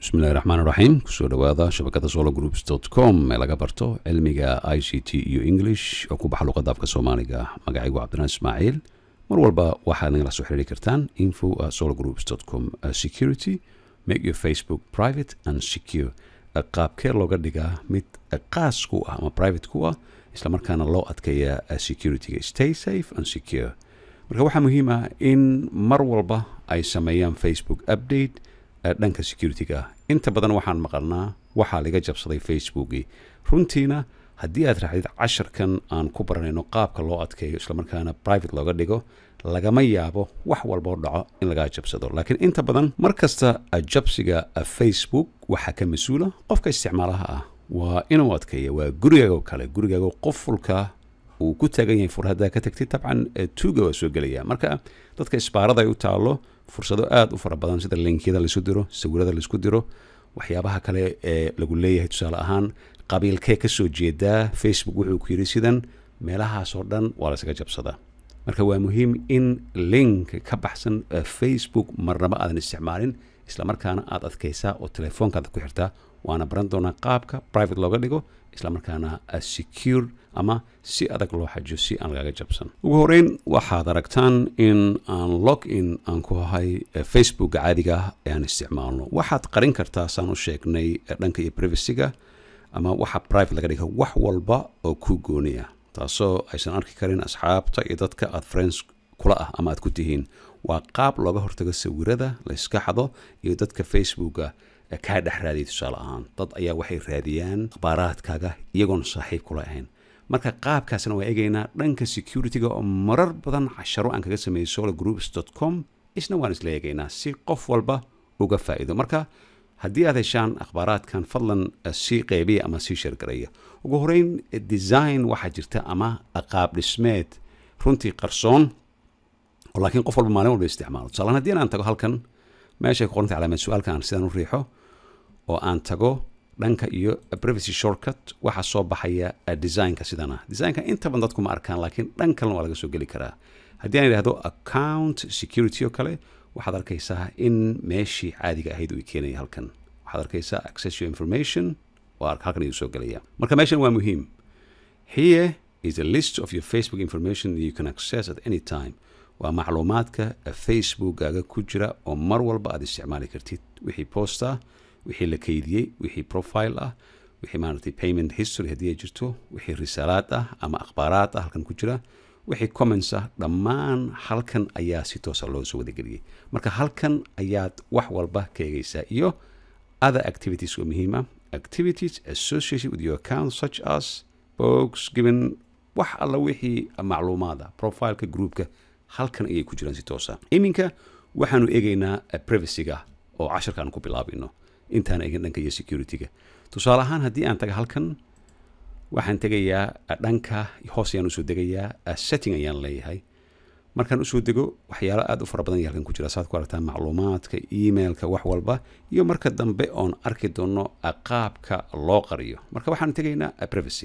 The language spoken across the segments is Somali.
bismillahi raxmaan raxiim kusoo dhawaada shabakada solo groups com ee laga barto cilmiga i c t iyo english oo ku baxa luqadda afka soomaaliga magacaygu cabdinaan ismaaciil mar walba waxaad nagala soo xiriiri kartaan info at solo groups com security make your facebook private and secure qaabkee looga dhigaa mid qaas ku ah ama private ku ah islamarkaana loo adkeeya securityga stay safe and secure marka waxaa muhiim ah in mar walba ay sameeyaan facebook update dhanka securityga ah inta badan waxaan maqalnaa waxaa laga jabsaday facebookii runtiina haddii aad raacdid casharkan aan ku baranayno qaabka loo adkeeyo islamarkaana private looga dhigo lagama yaabo wax walboo dhaco in lagaa jabsado laakiin inta badan mar kasta jabsiga facebook waxaa ka mas-uula qofka isticmaalaha ah waa inuu adkeeya waa gurigaago kale gurigaago qofulka uu ku taagan yahay fur haddaa ka tagtid dabcan tuuga waa soo gelaya marka dadka isbaarada ay u taalo fursado aada u fara badan sida linkyada laisu diro sawirada laisku diro waxyaabaha kale ee lagu leeyahay tusaale ahaan qabiilkee kasoo jeedaa facebook wuxuu ku yidhi sidan meelahaasoo dhan waa laysaga jabsadaa marka waa muhiim in link ka baxsan facebook marnaba aadan isticmaalin islamarkaana aad adkaysaa oo telefoonkaada ku xirtaa waana baran doonaa qaabka private looga dhigo islamarkaana secure ama si adag loo xajiyo si aan lagaga jabsan ugu horeyn waxaad aragtaan in aan log in aan ku ahay facebooka caadiga ah ee aan isticmaalno waxaad qarin kartaa saan u sheegnay dhanka iyo privacyga ama waxa private laga dhiga wax walba oo ku gooniya taasoo aysan arki karin asxaabta iyo dadka aad friends kula ah ama aad ku tihiin waa qaab looga hortago sawirada layska xado iyo dadka facebooka kaa dhex raadiyay tusaale ahaan dad ayaa waxay raadiyaan akhbaaraadkaaga iyagoon saaxiib kula ahayn marka qaabkaasna waa eegaynaa dhanka securityga oo marar badan casharo aan kaga sameeyey solo groups com isna waan isla eegaynaa si qof walba uga faa'iido marka haddii aad heshaan akhbaaraadkan fadlan sii qeybiya ama sii sheergaraya ugu horeyn design waxaa jirta ama qaab dhismeed runtii qarsoon oo laakiin qof walba maalin walba isticmaalo tusaalaan haddii aan tago halkan meeshay ku qorantay calaamad su-aalka aan sidaan u riixo oo aan tago dhanka iyo privacy shortcut waxaa soo baxaya designka sidan ah designka inta badan dadku ma arkaan laakiin dhan kalena waa laga soo geli karaa haddii aan idhahdo account security oo kale waxaad arkaysaa in meeshii caadiga ahayd uu keenaya halkan waxaad arkaysaa access your information waa halkan ayuu soo gelaya marka meeshan waa muhiim here is a list of your facebook information that you can access at any time waa macluumaadka facebookkaaga ku jira oo mar walba aad isticmaali kartid wixii post ah wixii la keydiyey wixii profile ah wixii maaragtay payment history haddii ay jirto wixii risaalaad ah ama akhbaaraad ah halkan ku jira wixii comments ah dhammaan halkan ayaa si toosa loo soo wadageliyey marka halkan ayaad wax walba ka eegaysaa iyo other activities oo muhiim ah activities associated with your account such as books given wax alla wixii macluumaad ah profileka groupka halkan ayay ku jiraan si toosa iminka waxaanu eegaynaa privacyga oo casharka aan ku bilaabayno intaan eegin dhanka iyo securityga tusaale ahaan haddii aan taga halkan waxaan tegayaa dhanka hoos ayaan usoo degayaa setting ayaan leeyahay markaan usoo dego waxyaalo aada u fara badan ya halkan ku jira saad ku aragtaa macluumaadka emailka wax walba iyo marka dambe oon arki doono qaabka loo qariyo marka waxaan tegaynaa privacy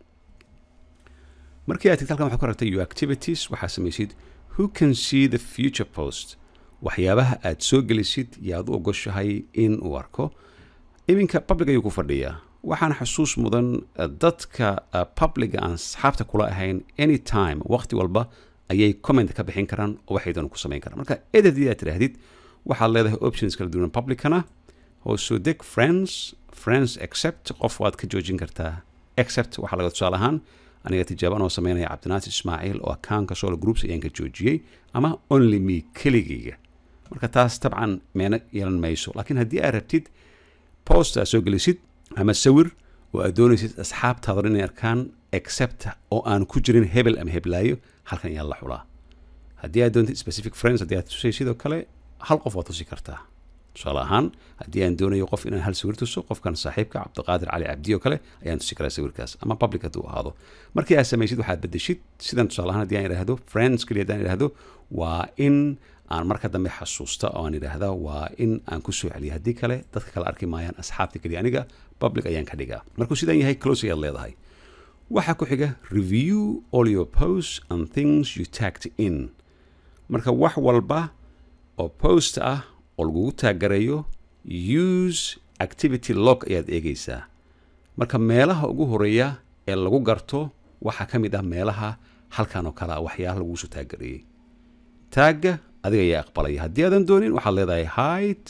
markii aad tagta halkan waxaad ku aragtay your activities waxaa samaysid who can see the future post waxyaabaha aad soo gelisid yaad u ogoshahay in uu arko iminka public ayuu ku fadhiyaa waxaana xusuus mudan dadka publica aan asxaabta kula ahayn anytime waqti walba ayay comment ka bixin karaan oo waxay doona ku samayn karaan marka ed haddii aad tidhaahdid waxaad leedahay options kala duwan publicana hoosoo deg friends friends accept qof waad ka joojin kartaa accept waxaa laga tusaale ahaan aniga tijaaban oo sameynaya cabdinaasir ismaaciil oo akaanka solo groups ayaan ka joojiyey ama only me keligayga marka taas tabcan meena yeelan mayso laakiin haddii aad rabtid post aad soo gelisid ama sawir oo aad doonaysid asxaabtaada inay arkaan accept oo aan ku jirin hebel ama heblaayo halkan ayaa la xulaa haddii aad doontid specific friends haddii aad tusay sidoo kale hal qof waad tusi kartaa tusaale ahaan haddii aan doonayo qof inaan hal sawir tuso qofkan saaxiibka cabdiqaadir cali cabdi oo kale ayaan tusi karaa sawirkaas ama public hadduu ahaado markii aad samaysid waxaad bedeshid sidan tusaale ahaan haddii aan idhaahdo friends keliya haddaan idhaahdo waa in aan marka dambe xasuusta oo aan idhaahda waa in aan ku soo celiya haddii kale dadka kale arki maayaan asxaabta keliya aniga public ayaan ka dhigaa markuu sidaan yahay close ayaad leedahay waxaa ku xiga review all your posts and things you tagged in marka wax walba oo post ah oo lagugu taagareeyo use activity log ayaad eegaysaa marka meelaha ugu horeeya ee lagu garto waxaa ka mid ah meelaha halkan oo kale ah waxyaalaha lagugu soo taaggareeyey taagga adiga ayaa aqbalaya haddii aadan doonin waxaad leedahay hide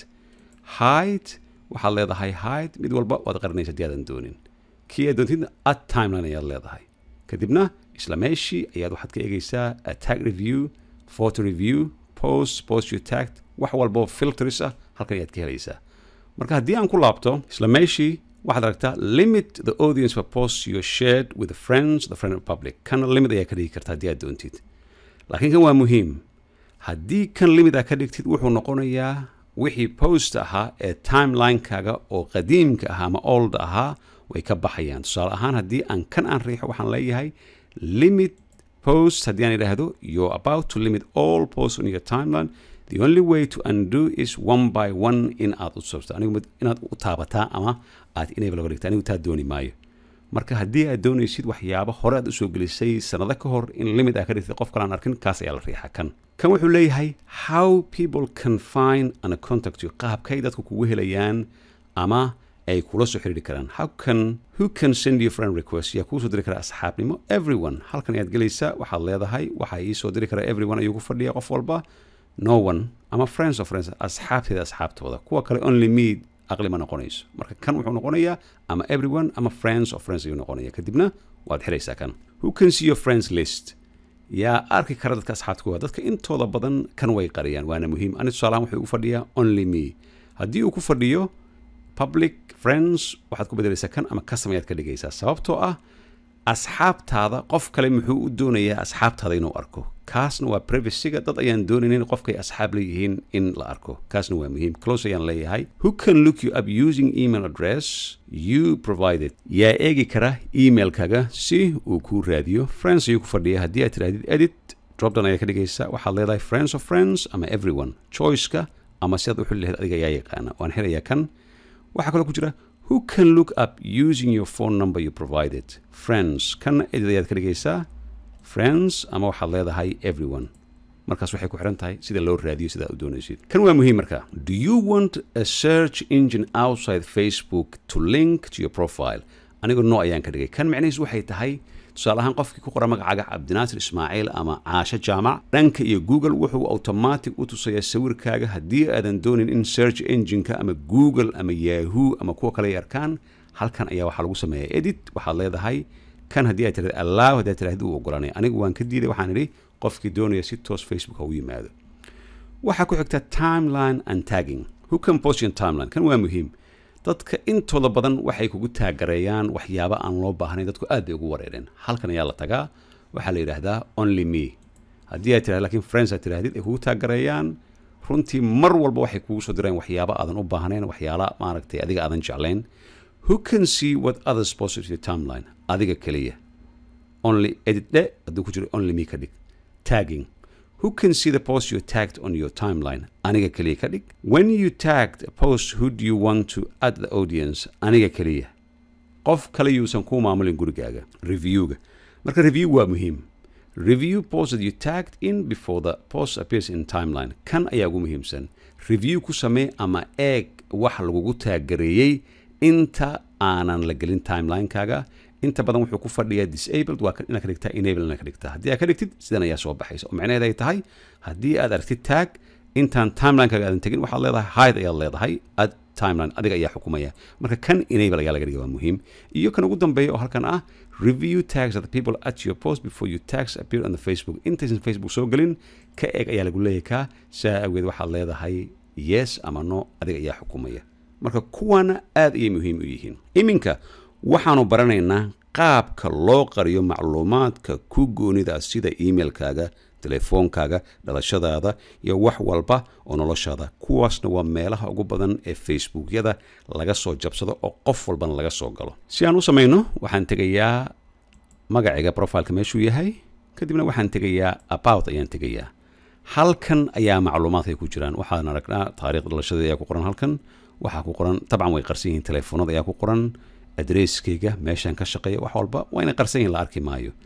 hide waxaad leedahay hide mid walba waad qarinaysa haddii aadan doonin kii aad doontidna at timeline ayaad leedahay kadibna isla meeshii ayaad waxaad ka eegaysaa tag review photo review post post you tagged wax walboo filters ah halkan ayaad ka helaysaa marka haddii aan ku laabto isla meeshii waxaad aragtaa limit the audience for posts you shared with the friends the friend public kana limit ayaa ka dhigi karta haddii aad doontid laakiin kan waa muhiim haddii kan limit aad ka dhigtid wuxuu noqonayaa wixii post ahaa ee timelinekaaga oo qadiimka ahaa ama old ahaa way ka baxayaan tusaale ahaan haddii aan kan aan riixo waxaan leeyahay limit post haddii aan idhaahdo you're about to limit all posts on your timeline the only way to undo is one by one in aad u sabto anigu inaad u taabataa ama aad enable oga dhigta anigu taa dooni maayo marka haddii aad doonaysid waxyaabo hore aad usoo gelisay sanado ka hor in limit aad ka dhigtay qof kale aan arkin kaas ayaa la riixa kan kan wuxuu leeyahay how people can find and contact you qaabkay dadku kugu helayaan ama ay kula soo xiriiri karaan how can who can send you friend request yaa kuu soo diri kara asxaabnimo everyone halkan ayaad gelaysaa waxaad leedahay waxaa ii soo diri kara everyone ayuu ku fadhiya qof walba no one ama friends of friends asxaabteeda asxaabtooda kuwa kale only me aqli ma noqonayso marka kan wuxuu noqonayaa ama everyone ama friends of friends ayuu noqonaya kadibna waad xiraysaa kan who can see your friends list yaa arki kara dadka asxaabta kuwa dadka intooda badan kan way qariyaan waana muhiim ani tusaalahaan wuxuu ugu fadhiyaa only me haddii uu ku fadhiyo public friends waxaad ku bedelaysaa kan ama custom ayaad ka dhigaysaa sababtoo ah asxaabtaada qof kale muxuu u doonayaa asxaabtaada inuu arko kaasna waa privacyga dad ayaan doonaynin qofkay asxaab leeyihiin in la arko kaasna waa muhiim close ayaan leeyahay who can look you up using email address you provided yaa eegi kara emailkaga si uu kuu raadiyo friends ayuu ku fadhiya haddii aad tirahdid edit dropdown ayaa ka dhigaysa waxaad leedahay friends of friends ama everyone choiceka ama sidaad u xuli lahayd adiga ayaa yaqaana waan xirayaa kan waxaa kaloo ku jira who can look up using your phone number you provided friends kana edid ayaad ka dhigaysaa friends ama waxaad leedahay everyone markaas waxay ku xiran tahay sida loo raadiyo sidaa u doonaysid kan waa muhiim marka do you want a search engine outside facebook to link to your profile anigu no ayaan ka dhigay kan micnihiis waxay tahay tusaale ahaan qofkii ku qora magacaaga cabdinaasir ismaaciil ama caasho jaamac dhanka iyo google wuxuu automatic u tusayaa sawirkaaga haddii aadan doonin in search engineka ama google ama yahoo ama kuwa kale ay arkaan halkan ayaa waxaa lagu sameeyaa edit waxaad leedahay kan haddii aad tirahda allow haddii aad tirahda uu ogolanaya anigu waan ka diiday waxaan idhi qofkii doonaya si toos facebook ha u yimaado waxaa ku xigta timeline and tagging who can post your timeline kan waa muhiim dadka intooda badan waxay kugu taagareeyaan waxyaabo aan loo baahnayn dadku aad bay ugu wareereen halkan ayaa la tagaa waxaa la yidhaahdaa only me haddii aad tirahda lakiin friends aad tirahdid ay kugu taagareeyaan runtii mar walba waxay kugu soo direen waxyaabo aadan u baahnayn waxyaala maaragtay adiga aadan jeclayn who can see what others post to your timeline adiga keliya only edit dhe hadduu ku jiro only me ka dhig tagging who can see the post you tagged on your timeline aniga keliya ka dhig when you tagged a post who do you want to add the audience aniga keliya qof kale yuusan kuu maamulin gurigaaga reviewga marka review waa muhiim review post that you tagged in before the post appears in timeline kan ayaa ugu muhiimsan review ku samee ama eeg wax lagugu taaggareeyey inta aanan la gelin timelinekaaga inta badan wuxuu ku fadhiyaa disabled waa inaad ka dhigtaa enable inaad ka dhigtaa haddii aad ka dhigtid sidan ayaa soo baxaysa oo macnaheed ay tahay haddii aad aragtid tag intaan timelinekaaga aadan tegin waxaad leedahay hide ayaad leedahay ad timeline adiga ayaa xukumaya marka kan enable ayaa laga dhiga waa muhiim iyo kan ugu dambeeya oo halkan ah review tags of the people at your post before you tags appear on the facebook intaysan facebook soo gelin ka eeg ayaa lagu leeyahay kaa saa awgeed waxaad leedahay yes ama no adiga ayaa xukumaya marka kuwana aad ayay muhiim u yihiin iminka waxaanu baranaynaa qaabka loo qariyo macluumaadka ku goonida sida emailkaaga telefoonkaaga dhalashadaada iyo wax walba oo noloshaada kuwaasna waa meelaha ugu badan ee facebookyada laga soo jabsado oo qof walbana laga soo galo si aan u samayno waxaan tegayaa magacayga profileka meeshuu yahay kadibna waxaan tegayaa about ayaan tegayaa halkan ayaa macluumaadkay ku jiraan waxaan aragnaa taariikh dhalashadii ayaa ku qoran halkan waxaa ku qoran dabcan way qarsan yihiin telefoonada ayaa ku qoran adresskayga meeshaan ka shaqeeya wax walba waa inay qarsan yihin la arki maayo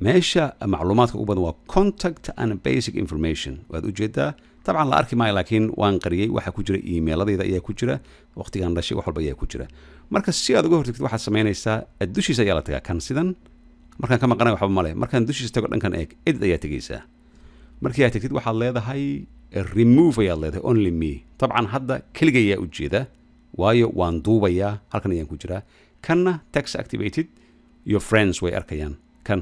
meesha macluumaadka ugu badan waa contact and basic information waad ujeedaa dabcan la arki maayo laakiin waan qariyey waxaa ku jira emailadayda ayaa ku jira waqtigan dhashay wax walba ayaa ku jira marka si aad uga hortagtid waxaad samaynaysaa dushiisa ayaa la tagaa kan sidan markaan ka maqanay waxba male markaan dushiisa tago dhankan eeg edit ayaa tegaysaa markii aad tegtid waxaad leedahay remove ayaad leedahay only me dabcan hadda keliga ayaa ujeeda waayo waan duubayaa halkan ayaan ku jiraa kanna tax activated your friends way arkayaan kan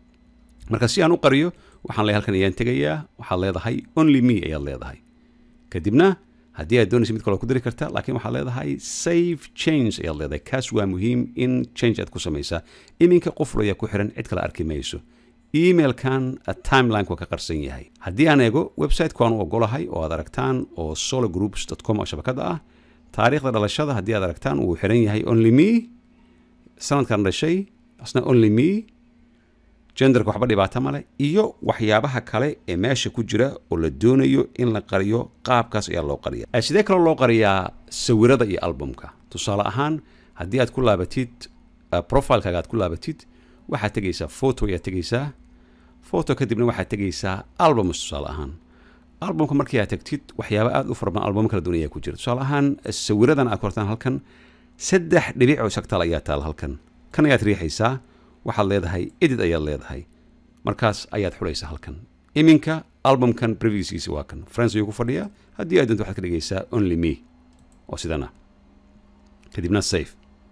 marka si aan u qariyo waxaan leeyahay halkan ayaan tegayaa waxaad leedahay only me ayaad leedahay kadibna haddii aad doonaysa mid kaloo ku dari karta laakiin waxaad leedahay save change ayaad leedahay kaas waa muhiim in change aad ku samaysaa iminka qoful ayaa ku xiran cid kale arki mayso emailkan timeline waa ka qarsan yahay haddii aan eego website-ku aan u ogolahay oo aad aragtaan oo sologroups com oo shabakada ah taariikhda dhalashada haddii aad aragtaan wuu xiran yahay only me sanadkan dhashay asna only me genderka waxba dhibaato male iyo waxyaabaha kale ee meesha ku jira oo la doonayo in la qariyo qaabkaas ayaa loo qariya sidee kaloo loo qariyaa sawirada iyo albumka tusaale ahaan haddii aad ku laabatid profilekaaga aad ku laabatid waxaad tegaysaa photo ayaad tegaysaa photo kadibna waxaad tegaysaa albums tusaale ahaan albumka markii aad tagtid waxyaaba aada u farabadan album kala duwan ayaa ku jira tusaale ahaan sawiradan aad ku hortaan halkan saddex dhibic oo sagtaal ayaa taal halkan kan ayaad riixaysaa waxaad leedahay edit ayaad leedahay markaas ayaad xulaysaa halkan iminka albumkan previouskiisa waa kan france ayuu ku fadhiyaa haddii aad doonto waxaad ka dhigaysaa only me oo sidana kadibna safe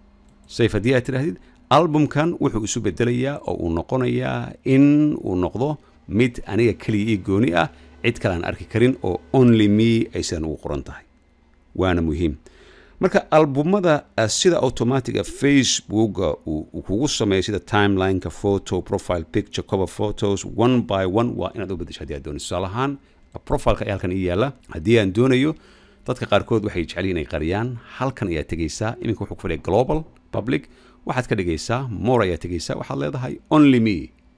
safe haddii aad tidhaahdid albumkan wuxuu isu bedelayaa oo uu noqonayaa in uu noqdo mid aniga keliya ii gooni ah cid kale aan arki karin oo only me ay sidan ugu qoran tahay waana muhiim marka albumada sida automatiga facebooka uu kugu sameeyo sida timelineka photo profile picture cover photos one by one waa inaad u bedesho hadii aad doonayso tusaale ahaan profileka ayaa halkan ii yaala haddii aan doonayo dadka qaarkood waxay jecel inay qariyaan halkan ayaa tegaysaa iminka wuxuu ku fadhiya global public waxaad ka dhigaysaa more ayaa tegaysaa waxaad leedahay only me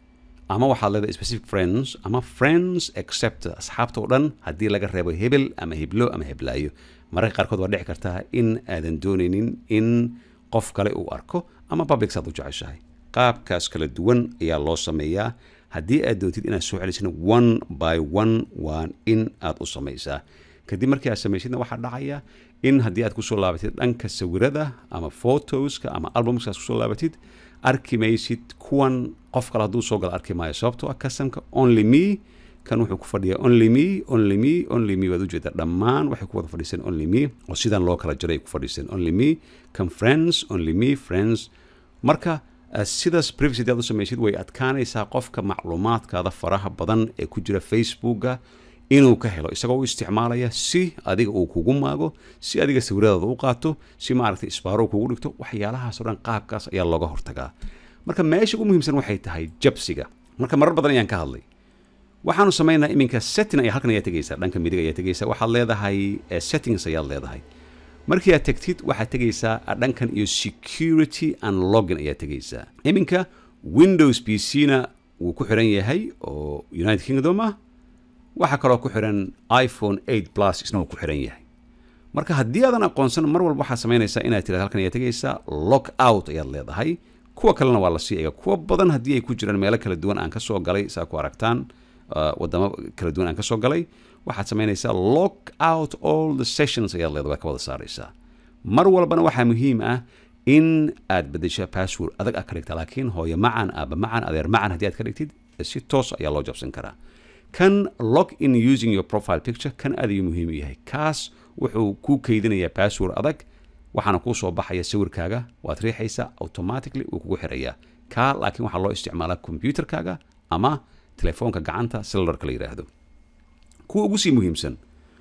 ama waxaad leedahay specific friends ama friends except asxaabta oo dhan haddii laga reebo hebel ama heblo ama heblaayo mararka qaarkood waa dhici kartaa in aadan doonaynin in qof kale uu arko ama public saad u jeceshahay qaabkaas kala duwan ayaa loo sameeyaa haddii aad doontid inaad soo celisana one by one waa in aad u samaysaa kadib markii aad samaysidna waxaa dhacaya in haddii aad kusoo laabatid dhanka sawirada ama photoska ama albumska aad kusoo laabatid arki maysid kuwan qof kale hadduu soo galo arki maayo sababtoo ah kasamka only me kan wuxuu ku fadhiyaa only me only me only me waad ujeedaa dhammaan waxay ku wada fadhiiseen only me oo sidan loo kala jaray ku fadhiiseen only me kan friends only me friends marka sidaas privacy aad u samaysid way adkaanaysaa qofka macluumaadkaada faraha badan ee ku jira facebooka inuu ka helo isagoo u isticmaalaya si adiga uu kugu maago si adiga sawiradaada u qaato si maaragtay isbaaro kugu dhigto waxyaalahaasoo dhan qaabkaas ayaa looga hortagaa marka meesha ugu muhiimsan waxay tahay jabsiga marka marar badan ayaan ka hadlay waxaanu samaynaa iminka setting ayaa halkan ayaa tegaysaa dhanka midig ayaa tegaysaa waxaad leedahay settings ayaad leedahay markii aad tegtid waxaad tegaysaa dhankan iyo security and login ayaa tegaysaa iminka windows p c na wuu ku xiran yahay oo united kingdom ah waxaa kaloo ku xiran iphone eight plus isna wuu ku xiran yahay marka haddii aadan aqoonsan mar walba waxaad samaynaysaa inaad tirahdo halkan ayaa tegaysaa lock out ayaad leedahay kuwa kalena waa la sii ega kuwa badan haddii ay ku jiraan meelo kala duwan aan ka soo galay saa ku aragtaan wadamo kala duwan aan ka soo galay waxaad samaynaysaa lock out all the sessions ayaad leedahay waa ka wada saaraysaa mar walbana waxaa muhiim ah in aad bedesha password adag aad ka dhigta laakiin hooyo macan aaba macan adeer macan haddii aad ka dhigtid si toos ayaa loo jabsan karaa kan log in using your profile picture kan aad ayuu muhiim u yahay kaas wuxuu ku keydinayaa password adag waxaana kuu soo baxaya sawirkaaga waad riixaysaa automatically wuu kugu xirayaa kaa laakiin waxaa loo isticmaalaa computerkaaga ama telefoonka gacanta cellularka la yidhaahdo kuwa ugu sii muhiimsan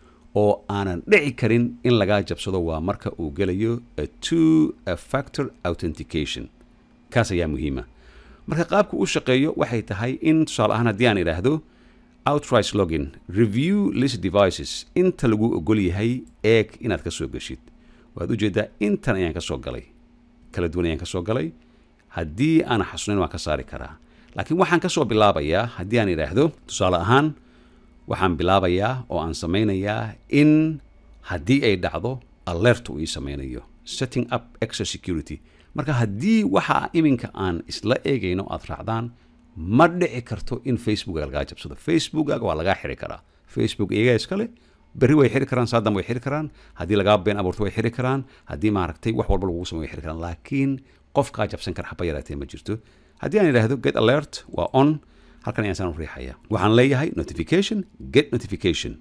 oo aanan dhici karin in lagaa jabsado waa marka uu gelayo two factor authentication kaas ayaa muhiima marka qaabku u shaqeeyo waxay tahay in tusaale ahaan haddii aan idhaahdo outright login review list devices inta lagu ogol yahay eeg inaad ka soo geshid waad ujeedaa intan ayaan ka soo galay kala duwan ayaan ka soo galay haddii aanan xasunayn waan ka saari karaa laakiin waxaan ka soo bilaabayaa haddii aan idhaahdo tusaale ahaan waxaan bilaabayaa oo aan samaynayaa in haddii ay dhacdo alert uu ii samaynayo setting up extra security marka haddii waxa iminka aan isla eegayno aad raacdaan ma dhici karto in facebookaga lagaa jabsado facebookaga waa lagaa xiri karaa facebook iyagaa iskale berri way xiri karaan saadam way xiri karaan haddii lagaa been abuurto way xiri karaan haddii maaragtay wax walba lagugu samey way xiri karaan laakiin qof kaa jabsan kara haba yaraatee ma jirto haddii aan idhaahdo get alert waa on halkan ayaan saan u riixaya waxaan leeyahay notification get notification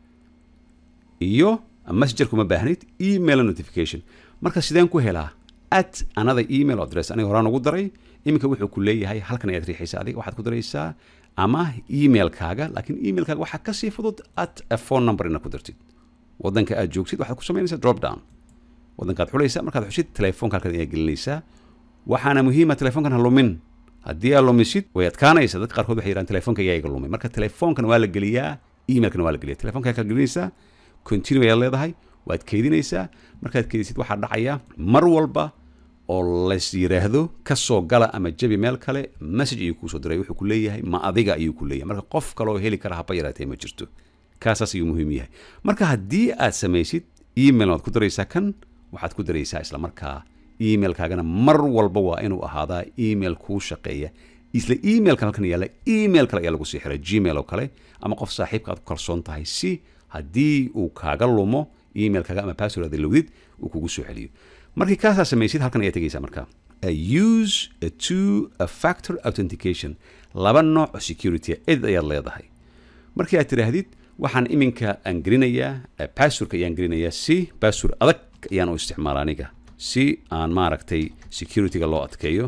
iyo messenger kuma baahnid email notification marka sideen ku helaa at another email address aniga horaan ugu daray iminka wuxuu ku leeyahay halkan ayaad riixaysaa adiga waxaad ku daraysaa ama emailkaaga laakiin emailkaaga waxaa kasii fudud at a phone number inaad ku dartid wadanka aad joogtid waxaad ku samaynaysaa drop down wadankaad xulaysaa markaad xushid telefoonka halkan ayaa gelinaysaa waxaana muhiima telefoonkan ha lumin haddii aad lumisid way adkaanaysa dadka qaarkood waxay yidhahan telefoonka ayaa iga lumay marka telefoonkan waa la geliyaa emailkana waa la geliyaa telefoonka ayaa gelinaysaa continue ayaad leedahay waad keydinaysaa markaad keydisid waxaa dhacaya mar walba oo lays yiraahdo ka soo gala ama jabi meel kale message ayuu kuusoo diray wuxuu ku leeyahay ma adiga ayuu ku leeyahay marka qof kaloo heli kara haba yaraatee ma jirto kaasaas ayuu muhiim yahay marka haddii aad samaysid email waad ku daraysaa kan waxaad ku daraysaa isla markaa emailkaagana mar walba waa inuu ahaadaa email kuu shaqeeya isla emailkan halkan yaalla email kale ayaa lagu sii xiray gmail oo kale ama qof saaxiibka aad ku kalsoon tahay si haddii uu kaaga lumo emailkaaga ama password aad lowdid uu kugu soo celiyo markii kaasaa samaysid halkan ayaa tegaysaa marka use a two a factor authentication laba nooc oo security ed ayaad leedahay markii aad tidhaahdid waxaan iminka aan gelinayaa passwordka ayaan gelinayaa si password adag ayaan u isticmaala aniga si aan maaragtay securityga loo adkeeyo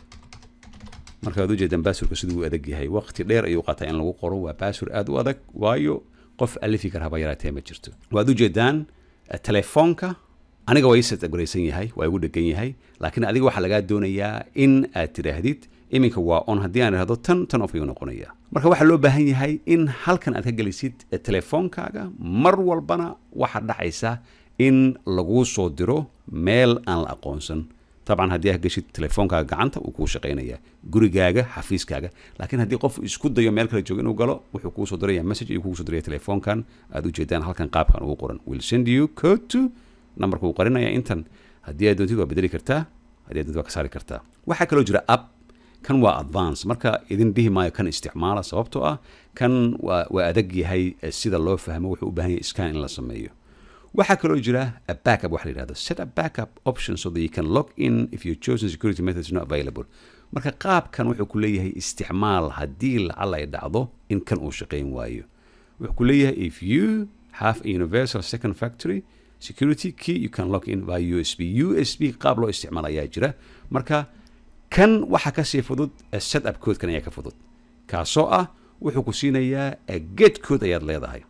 markaad ujeedaan passwordka siduu u adag yahay waqti dheer ayuu qaataa in lagu qoro waa password aad u adag waayo qof alifi kara haba yaraatee ma jirto waad ujeedaan telefoonka aniga waa ii setgaraysan yahay waa igu dhegan yahay laakiin adiga waxaa lagaa doonayaa in aad tidhaahdid iminka waa on haddii aan idhahdo tan tan off ayuu noqonaya marka waxaa loo baahan yahay in halkan aad ka gelisid telefoonkaaga mar walbana waxaa dhacaysa in laguu soo diro meel aan la aqoonsan dabcan haddii aad geshid telefoonkaaga gacanta uu kuu shaqaynaya gurigaaga xafiiskaaga laakiin haddii qof isku dayo meel kale joogo inuu galo wuxuu kuu soo diraya message ayuu kugu soo diraya telefoonkan aad ujeedaan halkan qaabkan ugu qoran will send you code to numberka uu qarinaya intan haddii aad doontid waa bedeli kartaa haddii aad doontid waa ka saari kartaa waxaa kaloo jira app kan waa advance marka idin dhihi maayo kan isticmaala sababtoo ah kan waa waa adag yahay sida loo fahmo wuxuu u baahan yahay scan in la sameeyo waxaa kaloo jira a backup waxa la yidhahdo set a backup option so that you can log in if your chosen security method is not available marka qaabkan wuxuu ku leeyahay isticmaal haddii lacala ay dhacdo in kan uu shaqayn waayo wuxuu ku leeyahay if you have a universal second factory security key you can log in by usb usb qaab loo isticmaal ayaa jira marka kan waxa kasii fudud set up codekan ayaa ka fudud kaasoo ah wuxuu ku siinayaa get code ayaad leedahay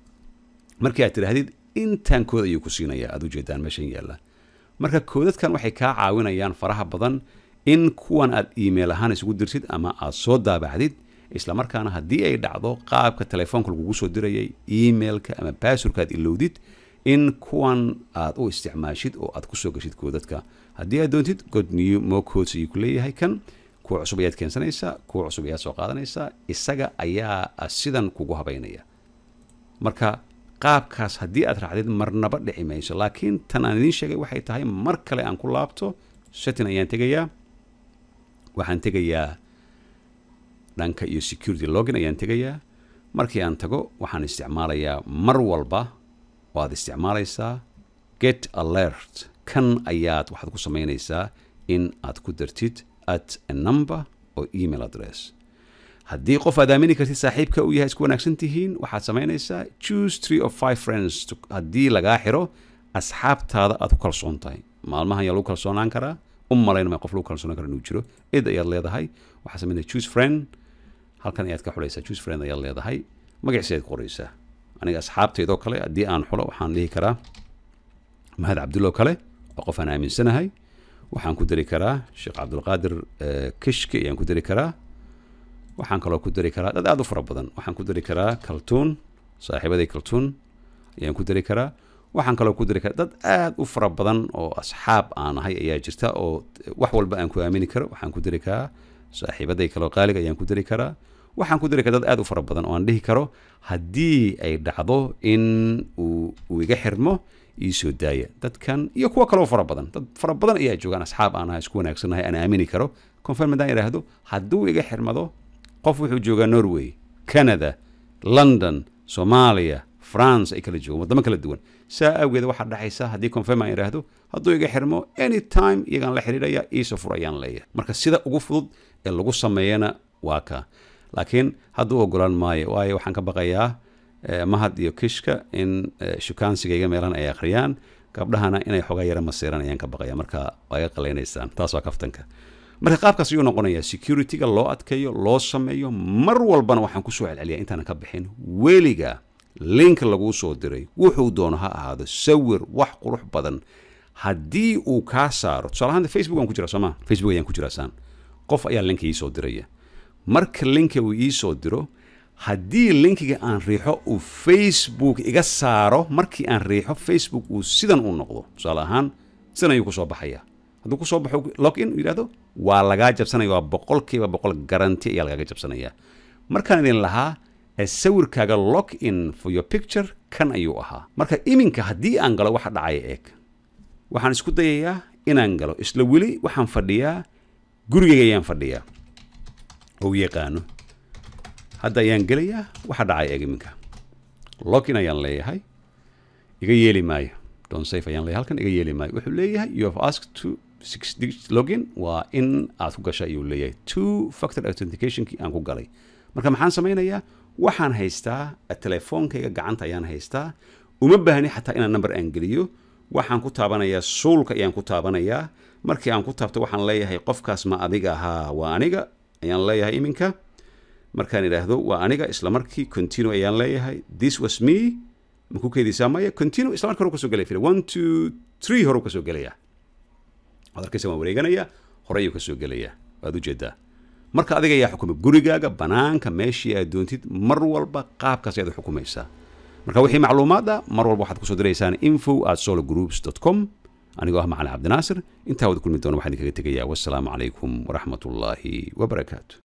markii aad tidhaahdid intaan kood ayuu ku siinayaa aad ujeedaan meeshan yaalla marka koodadkan waxay kaa caawinayaan faraha badan in kuwan aad email ahaan isugu dirtid ama aad soo daabacdid isla markaana haddii ay dhacdo qaabka telefoonka lagugu soo dirayay emailka ama basurka aad ilowdid in kuwan aad u isticmaashid oo aad kusoo geshid koodadka haddii aad doontid god new mo codes ayuu ku leeyahay kan kuwa cusub ayaad keensanaysaa kuwa cusub ayaad soo qaadanaysaa isaga ayaa sidan kugu habaynaya marka qaabkaas haddii aad raacdid marnaba dhici mayso laakiin tan aan idiin sheegay waxay tahay mar kale aan ku laabto setting ayaan tegayaa waxaan tegayaa dhanka iyo security login ayaan tegayaa markii aan tago waxaan isticmaalayaa mar walba oo aad isticmaalaysaa get alert kan ayaad waxaad ku samaynaysaa in aad ku dartid at a number oo email address haddii qof aad aamini kartid saaxiibka uu yahay isku wanaagsan tihiin waxaad samaynaysaa choose three of five friends haddii lagaa xiro asxaabtaada aad ku kalsoon tahay maalmahan ayaa lagu kalsoonaan karaa u malaynama qof lagu kalsoonaan kara inuu jiro id ayaad leedahay waxaad samaynaysaa choose friend halkan ayaad ka xulaysaa choose friend ayaad leedahay magaciisa ayaad qoraysaa aniga asxaabteydoo kale haddii aan xulo waxaan dhihi karaa mahad cabdulla oo kale oo qof aan aaminsanahay waxaan ku dari karaa sheekh cabdulqaadir kishki ayaan ku dari karaa waxaan kaloo ku dari karaa dad aada u fara badan waxaan ku dari karaa kaltuun saaxiibaday kaltuun ayaan ku dari karaa waxaan kaloo ku dari karaa dad aada u fara badan oo asxaab aan ahay ayaa jirta oo wax walba aan ku aamini karo waxaan ku dari karaa saaxiibaday kaloo qaaliga ayaan ku dari karaa waxaan ku dari karaa dad aada u fara badan oo aan dhihi karo haddii ay dhacdo in uu uu iga xirmo iisoo daaya dadkan iyo kuwa kaloo fara badan dad fara badan ayaa joogaan asxaab aan ahay isku wanaagsanahay aan aamini karo confirm haddaan idhaahdo hadduu iga xirmado qof wuxuu joogaa norway canada london soomaaliya france ay kala joogaan waddamo kala duwan saa awgeed waxaa dhexaysa haddii confirm aan idhaahdo hadduu iga xirmo anytime iyagaan la xidhiidhaya iisoo fur ayaan leeyahay marka sida ugu fudud ee lagu sameeyana waa ka laakiin hadduu ogolaan maayo waayo waxaan ka baqayaa eh, mahad iyo kishka in eh, shukaansigayga meelan ay akhriyaan gabdhahana inay xogaa yara masiiraan ayaan ka baqaya marka waa iga qalaynaysaan taas waa kaftanka marka qaabkaas ayuu noqonayaa securityga loo adkeeyo loo sameeyo mar walbana waxaan kusoo celceliyaa intaanan ka bixin weliga link laguu soo diray wuxuu doono ha ahaado sawir wax qurux badan haddii uu kaa saaro tusaale ahaan facebook aan ku jira sooma facebook ayaan ku jiraa saan qof ayaa linka ii soo diraya marka linka uu ii soo diro haddii linkiga aan riixo uu facebook iga saaro markii aan riixo facebook uu sidan uu noqdo tusaale ahaan sidan ayuu kusoo baxaya hadduu kusoo baxo login uu yidhahdo waa lagaa jabsanaya waa boqolkiiba boqol garanti ayaa lagaaga jabsanaya markaan idin lahaa ee sawirkaaga log in for your picture kan ayuu ahaa marka iminka haddii aan galo waxa dhacaya eeg waxaan isku dayayaa inaan galo isla weli waxaan fadhiyaa gurigayga ayaan fadhiyaa oo u yaqaano hadda ayaan gelayaa waxa dhacaya eeg iminka login ayaan leeyahay iga yeeli maayo don safe ayaan leeyahay halkan iga yeeli maayo wuxuu leeyahay you have asked to six digit login waa in aad ku gasha ayuu leeyahay two factor authenticationkii aan ku galay marka maxaan samaynayaa waxaan haystaa telefoonkayga gacanta ayaan haystaa uma baahni xataa inaan number aan geliyo waxaan ku taabanayaa suulka ayaan ku taabanayaa markii aan ku taabto waxaan leeyahay qofkaas ma adiga ahaa waa aniga ayaan leeyahay iminka markaan idhaahdo waa aniga isla markii continue ayaan leeyahay this was me maku keedisaa maya continue isla markii hore kasoo gelaya one two three hore kasoo gelaya waad arkaysa waan wareeganaya hore ayuu kasoo gelaya waad ujeedaa marka adiga ayaa xukuma gurigaaga banaanka meeshii aad doontid mar walba qaabkaas ayaad u xukumaysaa marka wixii macluumaad ah mar walba waxaad kusoo diraysaan info at sologroups com anigoo ah macalin cabdinaasir intaa wada kulmi doona waxaan idinkaga tegayaa wassalaamu calaykum waraxmat ullaahi wabarakaatu